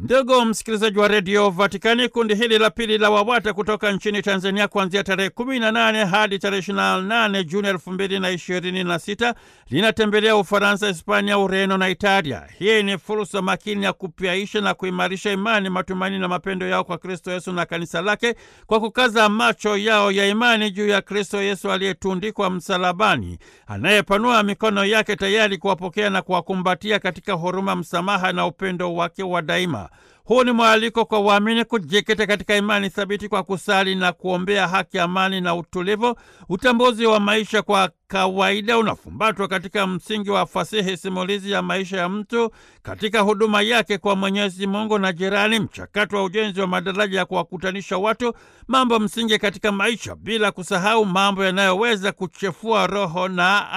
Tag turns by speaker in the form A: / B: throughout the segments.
A: Ndugu msikilizaji wa redio Vatikani, kundi hili la pili la WAWATA kutoka nchini Tanzania kuanzia tarehe 18 hadi tarehe 28 Juni 2026 linatembelea Ufaransa, Hispania, Ureno na Italia. Hii ni fursa makini ya kupyaisha na kuimarisha imani, matumaini na mapendo yao kwa Kristo Yesu na kanisa lake kwa kukaza macho yao ya imani juu ya Kristo Yesu aliyetundikwa msalabani, anayepanua mikono yake tayari kuwapokea na kuwakumbatia katika huruma, msamaha na upendo wake wa daima. Huu ni mwaliko kwa waamini kujikita katika imani thabiti kwa kusali na kuombea haki, amani na utulivu. Utambuzi wa maisha kwa kawaida unafumbatwa katika msingi wa fasihi simulizi ya maisha ya mtu katika huduma yake kwa Mwenyezi Mungu na jirani, mchakato wa ujenzi wa madaraja ya kuwakutanisha watu, mambo msingi katika maisha, bila kusahau mambo yanayoweza kuchefua roho na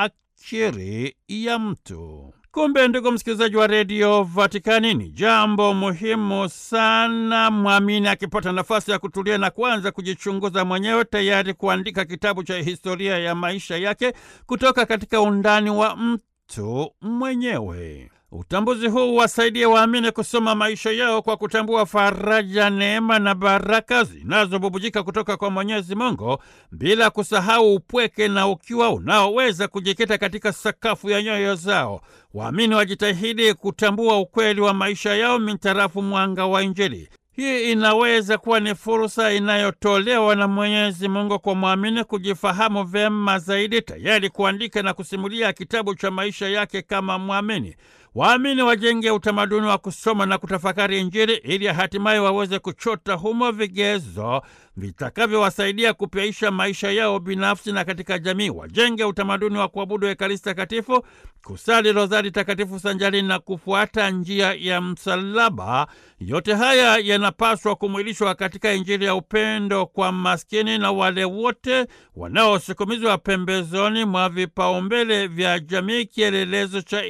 A: akili ya mtu. Kumbe ndugu msikilizaji wa redio Vatikani, ni jambo muhimu sana mwamini akipata nafasi ya kutulia na kuanza kujichunguza mwenyewe, tayari kuandika kitabu cha historia ya maisha yake kutoka katika undani wa mtu mwenyewe. Utambuzi huu wasaidie waamini kusoma maisha yao kwa kutambua faraja, neema na baraka zinazobubujika kutoka kwa Mwenyezi Mungu, bila kusahau upweke na ukiwa unaoweza kujikita katika sakafu ya nyoyo zao. Waamini wajitahidi kutambua ukweli wa maisha yao mintarafu mwanga wa Injili. Hii inaweza kuwa ni fursa inayotolewa na Mwenyezi Mungu kwa mwamini kujifahamu vyema zaidi, tayari kuandika na kusimulia kitabu cha maisha yake kama mwamini. Waamini wajenge utamaduni wa kusoma na kutafakari Injili ili hatimaye waweze kuchota humo vigezo vitakavyowasaidia kupyaisha maisha yao binafsi na katika jamii. Wajenge utamaduni wa kuabudu Ekaristi Takatifu, kusali rozari takatifu sanjari na kufuata njia ya msalaba. Yote haya yanapaswa kumwilishwa katika Injili ya upendo kwa maskini na wale wote wanaosukumizwa pembezoni mwa vipaumbele vya jamii, kielelezo cha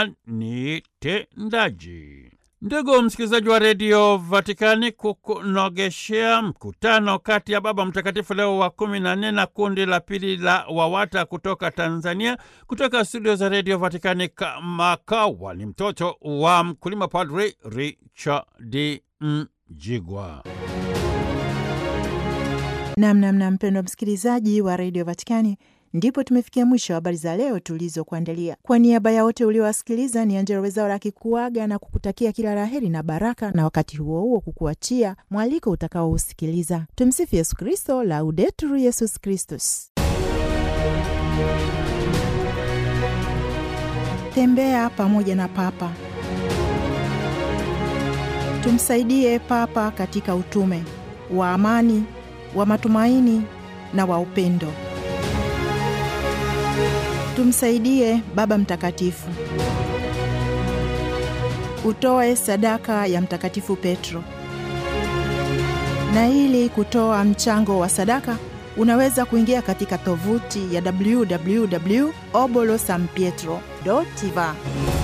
A: imani tendaji. Ndugu msikilizaji wa redio Vatikani, kukunogeshea mkutano kati ya Baba Mtakatifu Leo wa kumi na nne na kundi la pili la WAWATA kutoka Tanzania, kutoka studio za redio Vatikani Kamakawa, ni mtoto wa mkulima, Padri Richard Mjigwa.
B: Namnamna mpendwa msikilizaji wa redio Vatikani, ndipo tumefikia mwisho wa habari za leo tulizokuandalia. Kwa niaba ya wote uliowasikiliza, ni Angela Wezaura akikuaga na kukutakia kila laheri na baraka, na wakati huo huo kukuachia mwaliko utakaousikiliza. Tumsifu Yesu Kristo, Laudetur Yesus Kristus. Tembea pamoja na Papa. Tumsaidie Papa katika utume wa amani, wa matumaini na wa upendo. Tumsaidie Baba Mtakatifu. Utoe sadaka ya Mtakatifu Petro. Na ili kutoa mchango wa sadaka, unaweza kuingia katika tovuti ya www obolosanpietro.va